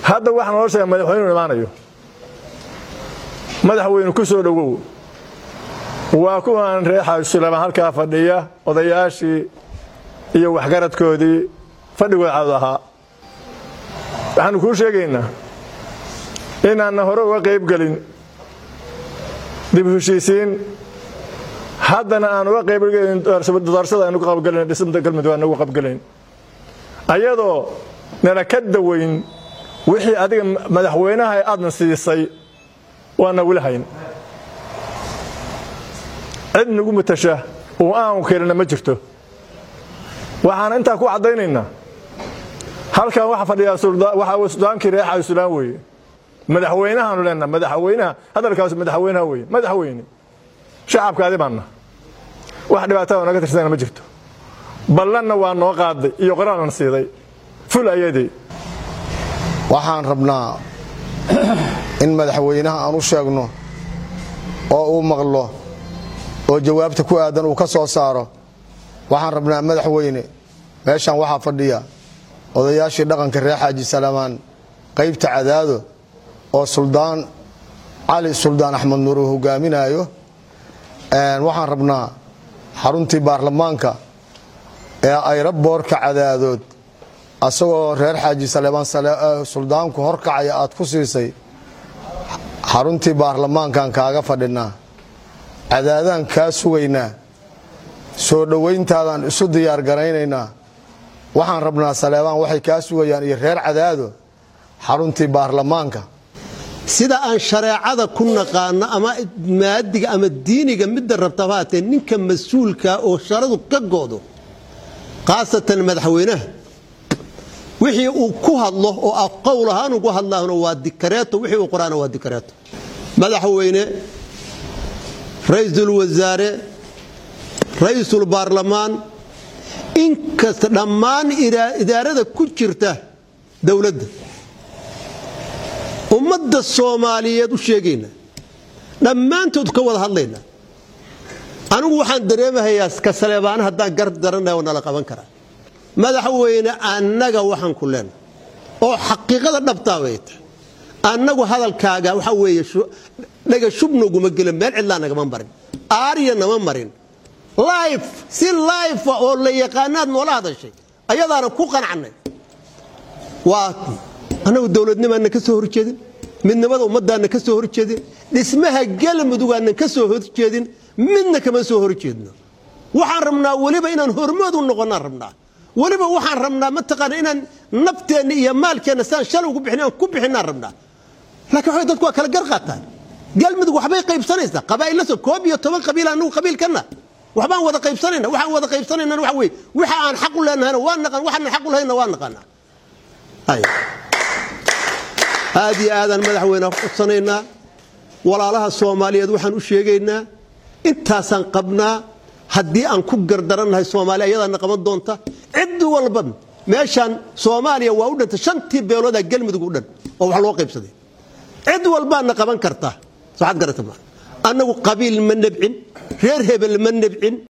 hadda waxaa noo sheega madaxweynuu imaanayo madaxweyne ku soo dhowow waa kuwaan reer xaajsuleymaan halkaa fadhiya odayaashii iyo waxgaradkoodii fadhigooda cawd ahaa waxaanu kuu sheegaynaa inaanna hore uga qayb gelin dib heshiisiin haddana aan uga qaybgelin doorashada aynu ka qabgelin dhismada galmudug aan uga qabgelayn ayadoo nana ka dawayn wixii adiga madaxweynaha aadna siisay waana weli hayn cid nagu matasha oo aan kelina ma jirto waxaan intaa ku caddaynaynaa halkan waxa fadhiyaa waxaa sudaankii reer xaasulaan weeye madaxweynahaanu leenaha madaxweynaha hadalkaas madaxweynaha weeye madaxweyne shacabkaadi baanna wax dhibaatada naga tirsana ma jirto ballanna waa noo qaaday iyo qoraalna siiday ful ayadii waxaan rabnaa in madaxweynaha aan u sheegno oo uu maqlo oo jawaabta ku aadan uu ka soo saaro waxaan rabnaa madaxweyne meeshan waxaa fadhiya odayaashii dhaqanka reer xaaji salamaan qaybta cadaado oo suldaan cali suldaan axmed nuur uu hogaaminaayo waxaan rabnaa xaruntii baarlamaanka ee ayraboorka cadaadood asagoo reer xaaji saleebaan suldaanku horkacaya aad ku siisay xaruntii baarlamaankan kaaga fadhinaa cadaadaan kaa sugaynaa soo dhowayntaadaan isu diyaar garaynaynaa waxaan rabnaa saleebaan waxay kaa sugayaan iyo reer cadaado xaruntii baarlamaanka sida aan shareecada ku naqaano ama maadiga ama diiniga midda rabtaba haatee ninka mas-uulka oo sharadu ka goodo khaasatan madaxweynaha wixii uu ku hadlo oo ah qowl ahaan ugu hadlaahno waa dikareeto wixii uu qoraana waa dikareeto madaxweyne ra-iisul wasaare ra-iisul baarlamaan inkasta dhammaan idaarada ku jirta dowladda ummadda soomaaliyeed u sheegayna dhammaantood ka wada hadlayna anigu waxaan dareemahayaa ka saleebaana haddaan gar daranaya oo nala qaban karaa madaxweyne annaga waxaan ku leenahay oo xaqiiqada dhabtaa bay tahay annagu hadalkaaga waxaa weeye dhaga shubnoguma gelin meel cidlaa nagama marin aarya nama marin life si life oo la yaqaanaad noola hadashay ayadaana ku qanacnay waa annagu dowladnimaana ka soo horjeedin midnimada ummadaana ka soo horjeedin dhismaha galmudugaanan ka soo horjeedin midna kama soo horjeedno waxaan rabnaa weliba inaan hormood u noqonaan rabnaa weliba waxaan rabnaa mataqaana inaan nafteenna iyo maalkeenna saan shalay ugu bixin aan ku bixinaan rabnaa laakiin waxay dadku waa kala gar qaataan galmudug waxbay qaybsanaysaa qabaa'illa soo koob iyo toban qabiil anagu qabiilkanna waxbaan wada qaybsanayna waxaan wada qaybsanaynana waxa weeye waxa aan xaq u leenahayna waa naqaan waxaan xaq u lahayna waa naqaanaa aad iyo aadaan madaxweyne codsanaynaa walaalaha soomaaliyeed waxaan u sheegaynaa intaasaan qabnaa haddii aan ku gardarannahay soomaaliya ayadaana qaban doonta cid walba meeshaan soomaaliya waa u dhantay shantii beeloodaa galmudug u dhan oo wax loo qaybsaday cid walbaana qaban kartaa soo xad garata ma annagu qabiil ma nebcin reer hebel ma nebcin